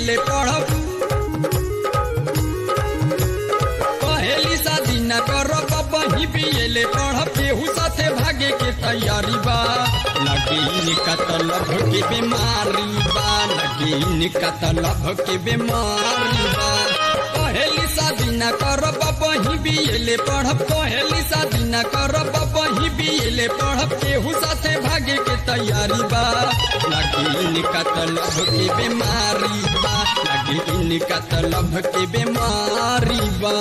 बीएले पढ़ब पहली शादी न करब बही बीएले पढ़ब केहू साथे भागे के तैयारी बा लगी कतलब के बीमारी बा लगी कतलब के बीमारी बा पहली शादी न करब बही बीएले पढ़ब पहली शादी न करब बही बीएले पढ़ब केहू साथे भागे के तैयारी बा लगी कतलब के बीमारी बा लगी कतलब के बीमारी बा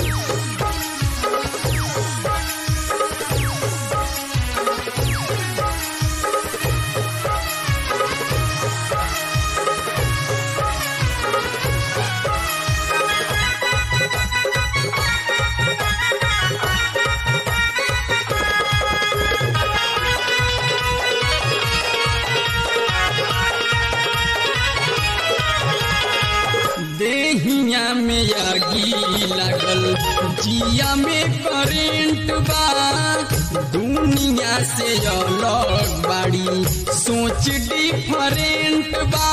देहिया में आगी लागल जिया में करेंट बा दुनिया से अलग बाड़ी सोच डिफरेंट बा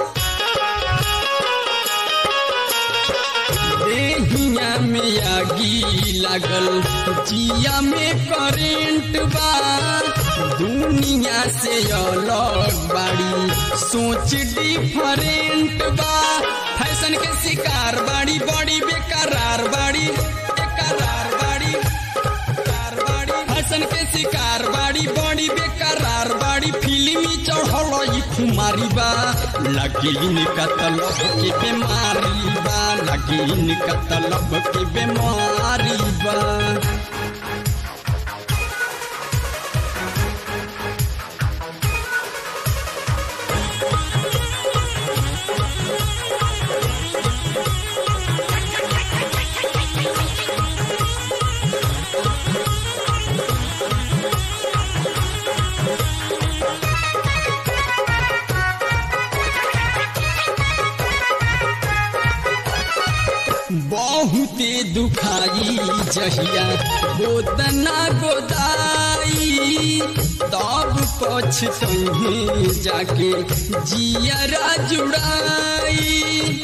देहिया में आगी लागल जिया में करेंट बा दुनिया से अलग बाड़ी सोच डिफरेंट बा फैशन के शिकार बाड़ी बड़ी बेकरार बाड़ी बेकरार बाड़ी बेकरार बाड़ी फैशन के शिकार बाड़ी बड़ी बेकरार बाड़ी फिल्मी चढ़ल ई खुमारी बा लगिन कतलब के बीमारी बा लगिन कतलब के बीमारी बा बहुते दुखाई जहिया गोदना गोदाई तब पछतहे जाके जियरा जुड़ाई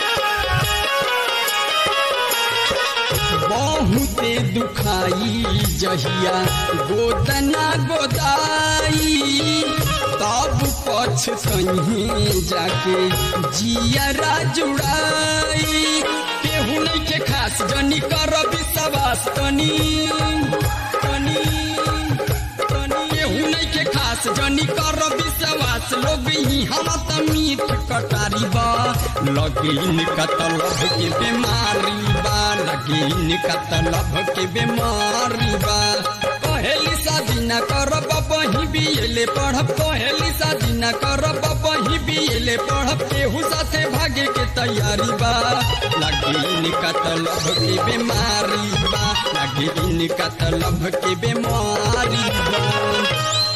बहुते दुखाई जहिया गोदना गोदाई तब पछतहे जाके जियरा जुड़ाई केहू नहीं के खास जनी कर विश्वास तनी तनी तनी केहू नहीं के खास जनी कर विश्वास लोग ही हम त मीठ कटारी बा लगिन कतलब के बीमारी बा लगिन कतलब के बीमारी बा पहली शादी न करब बही बीएले पढ़ब पहली शादी न करब बही बीएले पढ़ब केहू साथे भागे के तैयारी बा लगिन कतलब के बीमारी बा लगिन कतलब के बीमारी बा